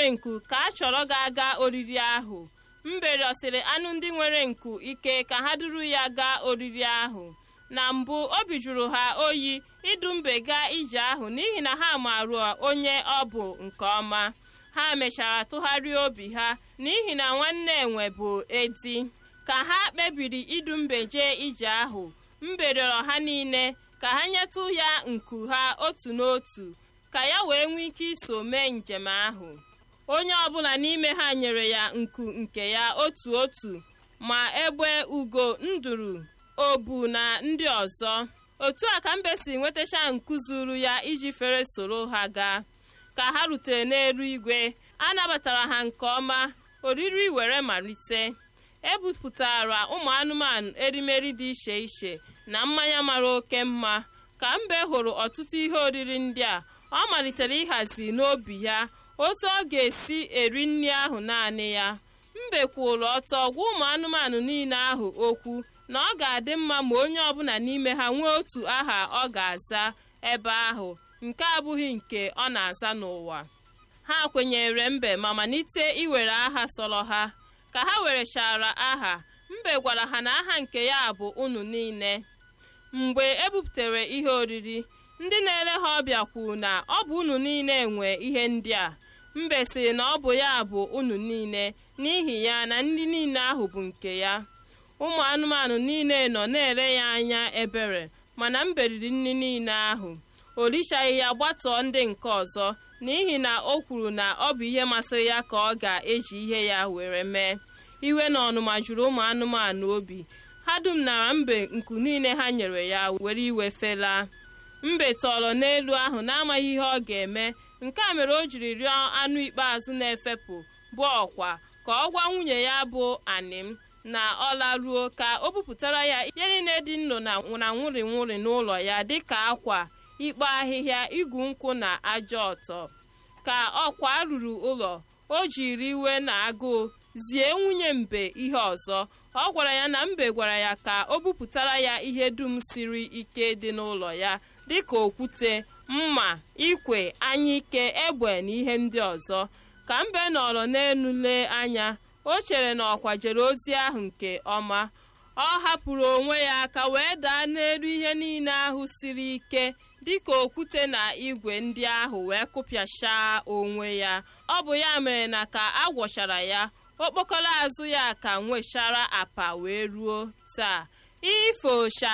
nku ka a chọrọ ga-aga oriri ahụ mbe rịọsịrị anụ ndị nwere nku ike ka ha duru ya gaa oriri ahụ na mbụ obi jụrụ ha oyi idu mbe gaa ije ahụ n'ihi na ha marụ onye ọ bụ nke ọma ha mechara tụgharịa obi ha n'ihi na nwanne enwe bụ edi ka ha kpebiri idu mbe jee ije ahụ mbe rịọrọ ha niile ka ha nyetụ ya nku ha otu n'otu ka ya wee nwee ike iso mee njem ahụ onye ọbụla n'ime ha nyere ya nku nke ya otu otu ma egbe ugo nduru obu na ndị ọzọ otu a ka mbe si nwetacha nku zuru ya iji fere soro ha gaa ka ha rutere n'elu igwe a nabatara ha nke ọma oriri were malite ebupụtara ụmụ anụmanụ erimeri dị iche iche na mmanya mara oke mma ka mbe hụrụ ọtụtụ ihe oriri ndị a ọ malitere ịhazi n'obi ya otu ọ ga-esi eri nri ahụ naanị ya mbe kwụrụ ọtọ gwa ụmụ anụmanụ niile ahụ okwu na ọ ga-adị mma ma onye ọbụla n'ime ha nwee otu aha ọ ga-aza ebe ahụ nke abụghị nke ọ na-aza n'ụwa ha kwenyere mbe ma malite iwere aha sọrọ ha ka ha werechara aha mbe gwara ha na aha nke ya bụ unu niile mgbe ebupụtara ihe oriri ndị na-ere ha ọbịa kwuru na ọ bụ unu niile nwe ihe ndị a mbe sị na ọ bụ ya bụ unu niile n'ihi ya na ndị niile ahụ bụ nke ya ụmụ anụmanụ niile nọ na-ere ya anya ebere mana mbe riri nri niile ahụ o richaghị ya gbatọọ ndị nke ọzọ n'ihi na o kwuru na ọ bụ ihe masịrị ya ka ọ ga-eji ihe ya were mee iwe na ọnụma juru ụmụ anụmanụ obi ha dum nara mbe nku niile ha nyere ya were iwe fela mbe tọrọ n'elu ahụ na-amaghị ihe ọ ga-eme nke a mere o jiri rịọ anụ ikpeazụ na-efepụ bụ ọkwa ka ọ gwa nwunye ya bụ anim na ọ laruo ka o bupụtara ya ihe niile dị nro na nwụrị nwụrị n'ụlọ ya dịka akwa ikpo ahịhịa igwu nkwụ na aja ọtọ ka ọkwa ruru ụlọ o jiri iwe na agụụ zie nwunye mbe ihe ọzọ ọ gwara ya na mbe gwara ya ka o bupụtara ya ihe dum siri ike dị n'ụlọ ya dịka okwute mma ikwe anyike egbe na ihe ndị ọzọ ka mbe nọrọ n'elu lee anya o chere na ọkwa jere ozi ahụ nke ọma ọ hapụrụ onwe ya aka wee daa n'elu ihe niile ahụ siri ike dịka okwute na igwe ndị ahụ wee kụpịachaa onwe ya ọ bụ ya mere na ka a gwọchara ya okpokoro azụ ya ka nwechara apa wee ruo taa ifosha